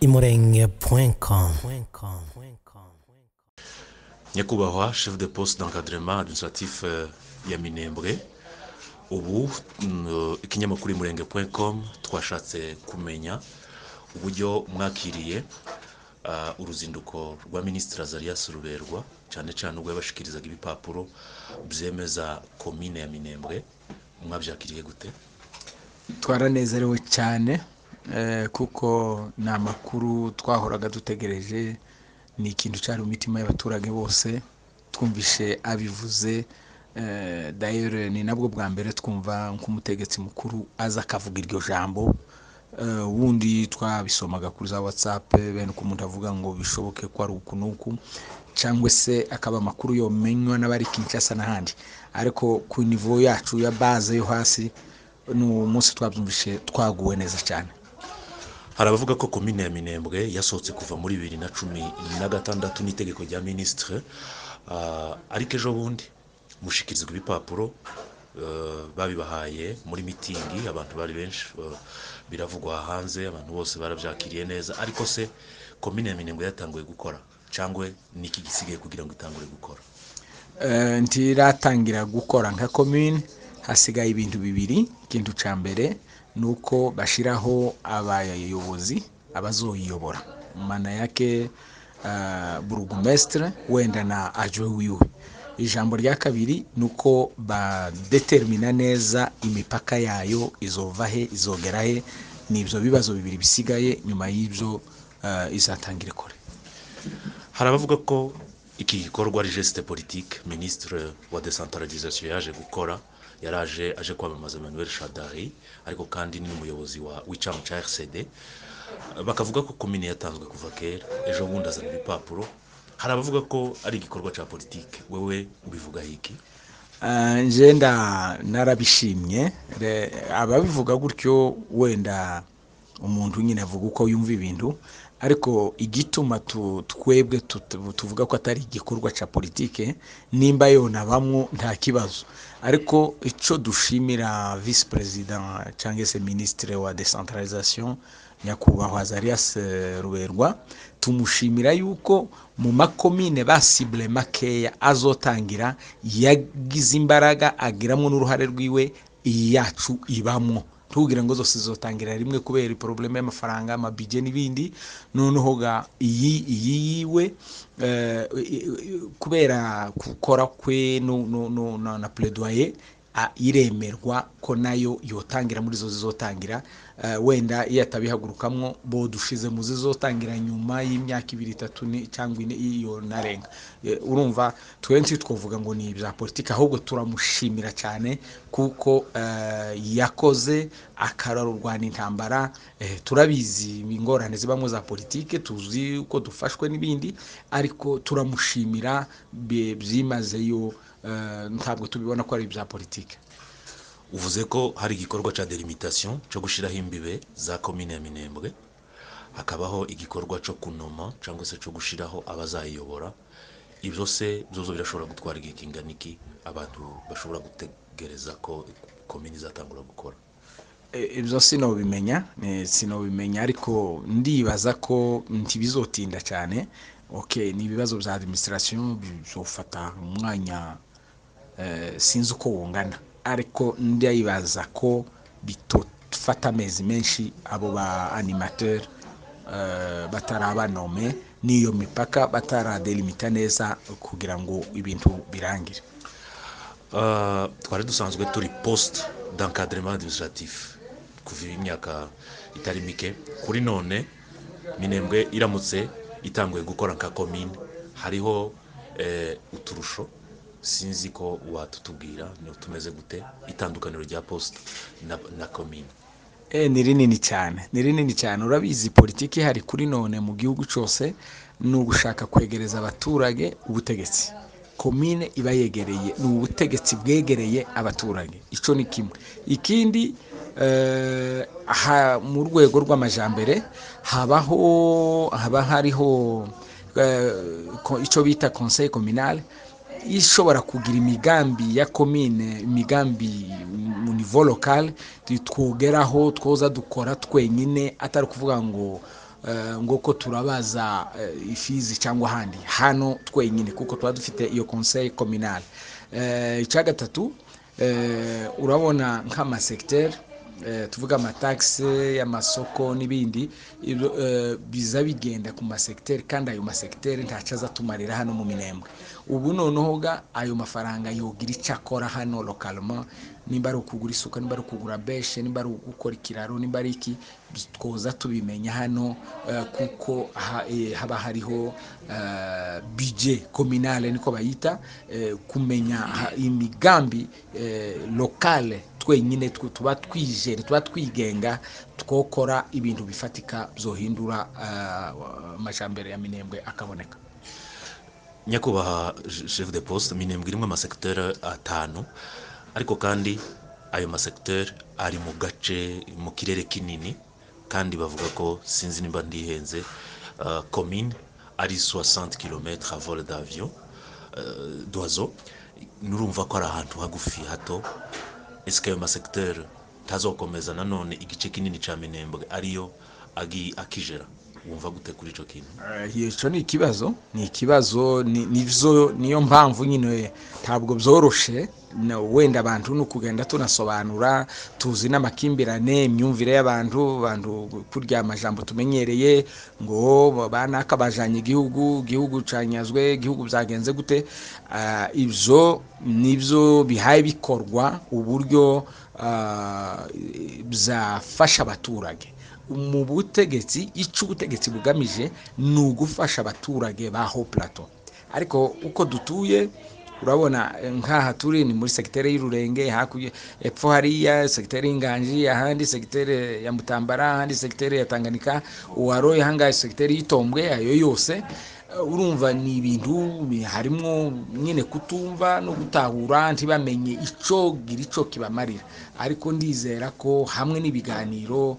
imurenge.com imurenge.com nyakubahwa chef de poste d'encadrement administratif euh, ya minembwe ubu mm, ikinyamakuru imurenge com twashatse kumenya uburyo mwakiriye ah, uruzinduko rwa minisitiri azarias ruberwa cyane cyane ubwo yabashikirizaga ibipapuro byemeza komine ya minembwe mwabyakiriye gute twaranezerewe cyane eh, kuko ni amakuru twahoraga dutegereje ni ikintu cyari mu mitima y'abaturage bose twumvishe abivuze eh, dayere ni nabwo bwa mbere twumva nk'umutegetsi mukuru aza akavuga iryo jambo Eh, ubundi twabisomaga kuri za whatsapp bene uko umuntu avuga ngo bishoboke ko ari uku n'uku cyangwa se akaba amakuru yomenywa n'abari kinshasa n'ahandi ariko ku nivo yacu ya baze yo hasi ni umunsi twabyumvishe twaguwe neza cyane hari abavuga ko komine ya minembwe yasohotse kuva muri bibiri na cumi na gatandatu n'itegeko rya minisitire ah, ariko ejo bundi mushikirizwa ibipapuro eh, babibahaye muri mitingi abantu bari benshi eh, biravugwa hanze abantu bose barabyakiriye neza ariko se komine ya minembwe yatanguye gukora cyangwa niki gisigaye kugira ngo itangure gukora Eh, ntiratangira gukora nka komini hasigaye ibintu bibiri ikintu cya mbere ni uko bashyiraho abayobozi abazoyiyobora mana yake eh, burugumesitire wenda na aje wiwe ijambo rya kabiri ni uko badetermina neza imipaka yayo izova he izogera he ni ibyo bibazo bibiri bisigaye nyuma y'ibyo eh, izatangira ikore hari abavuga ko iki gikorwa ari gesite politike minisitiri wa desantaragizasiyo yaje gukora yaraje aje kwamamaza emmanuel shadari ariko kandi ni umuyobozi wa w'icyama cya rcd bakavuga ko komine yatanzwe kuva kera ejo bundi azana ibipapuro hari abavuga ko ari igikorwa cya politike wewe ubivugaho iki Ah, nje nda narabishimye Re- ababivuga gutyo wenda umuntu nyine avuga uko yumva ibintu ariko igituma tu- twebwe tut- tuvuga ko atari igikorwa cya politike nimba yona bamwo nta kibazo ariko icyo dushimira visi perezida cyangwa se minisitiri wa desantarayizasiyo nyakubahwa azarias eh, ruberwa tumushimira yuko mu makomine basibule makeya azotangira yagize imbaraga agiramo n'uruhare rwiwe iyi yacu ibamo ntubwire ngo zose zizotangira rimwe kubera iporobuleme y'amafaranga amabije n'ibindi noneho ga iyi iyi yiwe eh, i- i- kubera gukora kwe no- no- no- na na pledoyer a- iremerwa ko nayo yotangira muri zo zizotangira Eh, wenda iyo atabihagurukamwo bo dushize mu zizotangira nyuma y'imyaka ibiri itatu ni- cyangwa ine iyo narenga Eh, urumva twensi twavuga ngo ni ibya politiki ahubwo turamushimira cyane kuko eh, yakoze akararurwana intambara eh, turabizi ingorane zibamo za politiki tuzi ko dufashwe n'ibindi ariko turamushimira bye- byimazeyo eh, ntabwo tubibona ko ari ibya politiki uvuze ko hari igikorwa cya delimitasiyo cyo gushyiraho imbibe za komine ya minembwe hakabaho igikorwa cyo kunoma cyangwa se cyo gushyiraho abazayiyobora ibyo se byozo birashobora gutwara igihe kingana iki abantu bashobora gutegereza ko komine izatangura gukora E- ibyo sinobimenya eh, sinobimenya ariko ndibaza ko ntibizotinda cyane ok ni ibibazo bya administration bizofata umwanya eh, sinzi uko wungana ariko ndibaza ko bitofata amezi menshi abo ba animateur eh, batarabanome n'iyo mipaka bataradelimita neza kugira ngo ibintu birangire Ah, twari dusanzwe turi poste d'encadrement administratif kuva imyaka itari mike kuri none minembwe iramutse itanguye gukora nka komine hariho eh, uturusho sinzi ko watutubwira ni tumeze gute itandukaniro rya poste na, na komine E, ni rinini cyane ni rinini cyane urabizi politiki ihari kuri none mu gihugu cyose ni ugushaka kwegereza abaturage ubutegetsi komine iba yegereye ni ubutegetsi bwegereye abaturage icyo ni kimwe ikindi eh, aha- mu rwego rw'amajambere habaho haba hariho eh, ko- icyo bita conseil communal ishobora kugira imigambi ya komine imigambi mu nivo lokale twogeraho twoza dukora twenyine atari ukuvuga ngo ngo ko turabaza ifizi cyangwa ahandi hano twenyine kuko tuba dufite iyo conseil communal icya gatatu urabona nk'amasekiteri tuvuga amatagisi amasoko n'ibindi biza bigenda ku masekiteri kandi ayo masekiteri ntacyo azatumarira hano mu minembwe ubu noneho ayo mafaranga yogira icyo akora hano lokaloma nimba ari ukugura isuka nimba ari ukugura beshe nimba ari ugukora ikiraro nimba ari iki twoza tubimenya hano kuko haba hariho bije kominale niko bayita kumenya imigambi lokale twenyine tuba twijere tuba twigenga twokora ibintu bifatika byohindura amajyambere ya minembwe akaboneka nyakubahwa chef de poste minembwe irimo amasekiteri atanu ariko kandi ayo masekiteri ari mu gace mu kirere kinini kandi bavuga ko sinzi nimba ndihenze komine ari soixante kilomete vol d'avion dozo nurumva ko ari ahantu hagufi hato esike ayo masekiteri ntazokomeza nanone igice kinini cya minembwe ariyo akijera wumva gute kuri icyo kintu icyo ni ikibazo ni ikibazo niyo mpamvu nyine ntabwo byoroshe wenda abantu ni ukugenda tunasobanura tuzi n'amakimbirane imyumvire y'abantu abantu kurya amajambo tumenyereye ngo banaka bajyanye igihugu igihugu cyanyazwe igihugu byagenze gute ibyo nibyo bihaye bikorwa uburyo byafasha abaturage mu butegetsi icyo ubutegetsi bugamije ni ugufasha abaturage ba ho plato ariko uko dutuye urabona nk'aha turi ni muri segiteri y'ururenge hakurya epfo hariya segiteri y'inganji ahandi segiteri ya mutambara ahandi segiteri ya tanganika uwaroye ahangaha segiteri y'itombwe ayo yose urumva ni ibintu harimo nyine kutumva no gutahura ntibamenye icyo gira icyo kibamarira ariko ndizera ko hamwe n'ibiganiro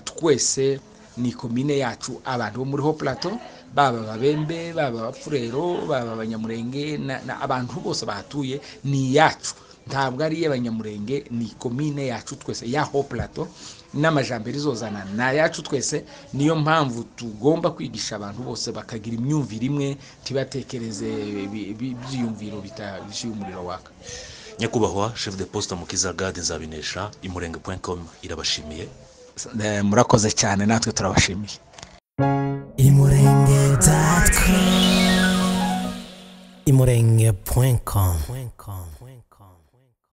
twese ni komine yacu abantu bo muri ho plato baba ababembe baba abapfurero baba abanyamurenge abantu bose bahatuye ni iyacu ntabwo ari iy'abanyamurenge ni komine yacu twese ya ho plato n'amajambere izozana ni ayacu twese niyo mpamvu tugomba kwigisha abantu bose bakagira imyumvire imwe ntibatekereze ibyiyumviro bitashyuye umuriro waka nyakubahwa chef de poste mukizagade nzabinesha imurenge com irabashimiye murakoze cyane natwe turabashimiye imurenge.com imurenge.com